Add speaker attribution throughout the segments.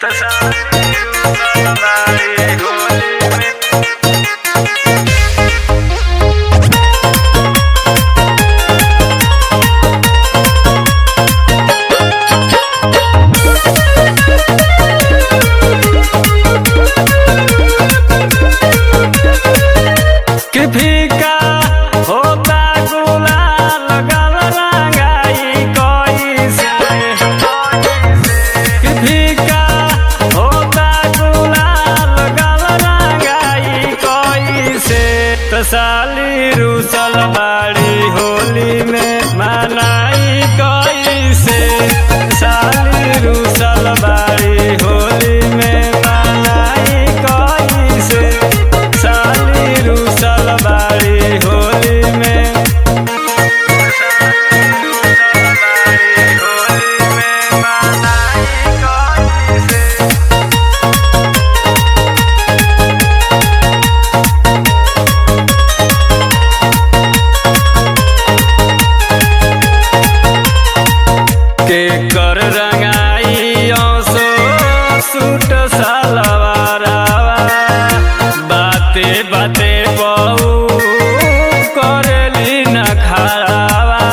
Speaker 1: कि फीका होता गुलाल गल रंगाई कैसे कि फीका होता गुलाल गल रंगाई कैसे तो साली रूसल बाड़ी होली में मनाई कैसे साली रूसल बाड़ी होली में मनाई कैसे साली रूसल बाड़ी होली में के कर रंगाई सो सूट सलवारवा बाते बाते बहु करेली न खड़ावा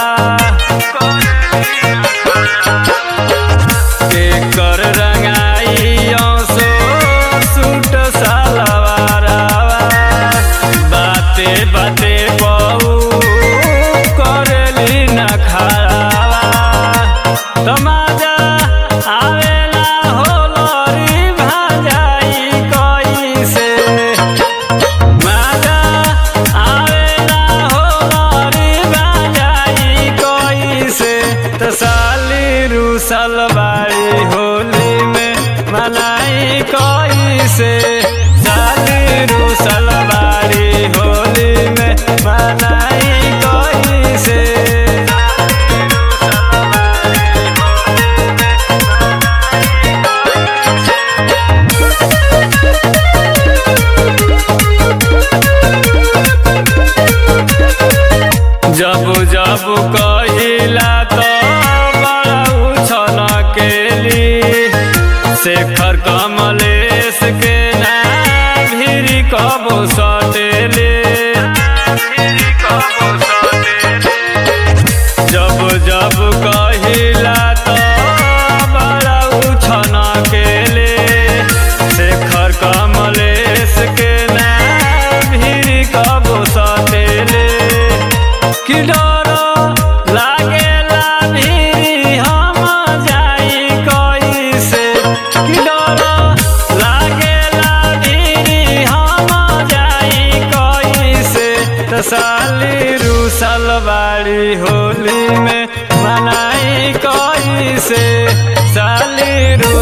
Speaker 1: के कर रंगाई सो सूट सलवारवा बाते बाते बहु करेली न खड़ावा तमाजा आवेला होलरी भाजाई कैसे माजा आवेला होलरी भाजाई कैसे त साली रूसल बाड़ी होली में मनाई कैसे साली रूसल बाड़ी होली में मनाई कैसे जब जब कहिला तो बड़ा उछल केली शेखर कमलेश के ना भिरी कबो सटेले जब जब कहिला तो बड़ा उछल केले शेखर कमलेश के ना भिरी कबो सटेले कि डर लागेला भिरी हम जाई कैसे कि डर लागेला भिरी हम जाई कैसे त साली रूसल बाड़ी होली में मनाई कैसे साली रू